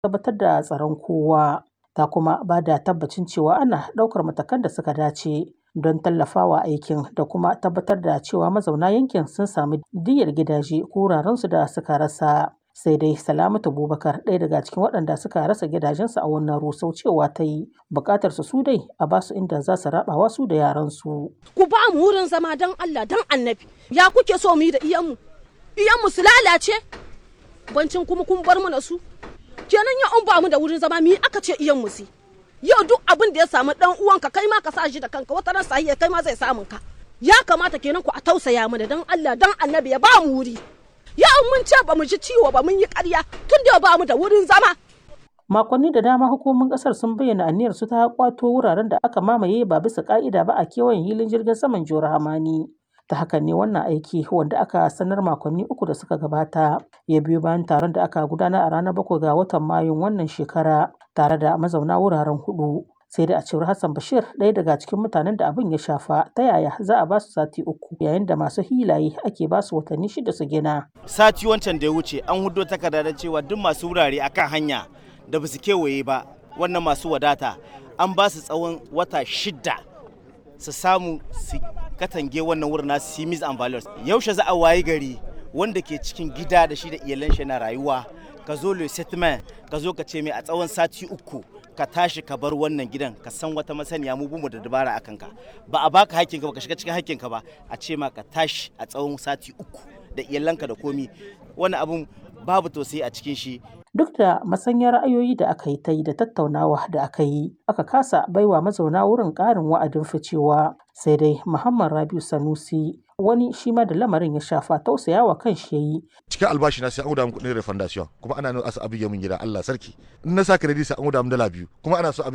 tabbatar da tsaron kowa. Ta kuma ba da tabbacin cewa ana ɗaukar matakan da suka dace don tallafawa aikin da kuma tabbatar da cewa mazauna yankin sun sami diyyar gidaje ko wurarensu da suka rasa. Sai dai Salamatu Bubakar ɗaya daga cikin waɗanda suka rasa gidajensu a wannan rusau cewa ta yi buƙatar su dai a basu inda za su raɓawa su da yaransu. Ku ba mu wurin zama don Allah don annabi ya kuke so mu yi da iyanmu iyanmu su lalace bancin kuma kun bar mana su kenan ya an ba mu da wurin zama mi aka ce iyanmu su yau duk abin da ya samu dan uwanka kai ma ka sa shi da kanka wata ran sahiya kai ma zai samun ka ya kamata kenan ku a tausaya mana don Allah don annabi ya ba mu wuri ya mun ce ba mu ji ciwo ba mun yi ƙarya tun da ba mu da wurin zama Makonni da dama hukumomin kasar sun bayyana aniyar su ta kwato wuraren da aka mamaye ba bisa ka'ida ba a kewayen hilin jirgin saman Jihar Hamani. Ta hakan ne wannan aiki wanda aka sanar makonni uku da suka gabata ya biyo bayan taron da aka gudana a ranar bakwai ga watan Mayun wannan shekara tare da mazauna wuraren hudu. Sai da a cewar Hassan Bashir ɗaya daga cikin mutanen da abin ya shafa ta yaya za a basu sati uku yayin da masu hilaye ake basu watanni shida su gina. Sati wancan da ya wuce an hudo takarda da cewa duk masu wurare akan hanya da ba su kewaye ba wannan masu wadata an ba su tsawon wata shida su samu su katange wannan wurin nasu simis and values yaushe za a wayi gari wanda ke cikin gida da shi da iyalan shi na rayuwa ka zo le settlement ka zo ka ce mai a tsawon sati uku ka tashi ka bar wannan gidan ka san wata masaniya mu bumu da dabara akan ka ba a baka hakkinka ba ka shiga cikin hakkinka ba a ce ma ka tashi a tsawon sati uku da iyalanka da komi wani abun babu tausayi a cikin shi Duk da masanyar ra'ayoyi da aka yi ta yi da tattaunawa da aka yi, aka kasa baiwa mazauna wurin ƙarin wa'adin ficewa. Sai dai Muhammad Rabiu Sanusi wani shi ma da lamarin ya shafa tausayawa kan shi yayi. Cikin albashi na sai an guda min kuɗin refundation kuma ana nuna asa abu min gida Allah sarki. In na sa credit sai an guda min dala biyu kuma ana so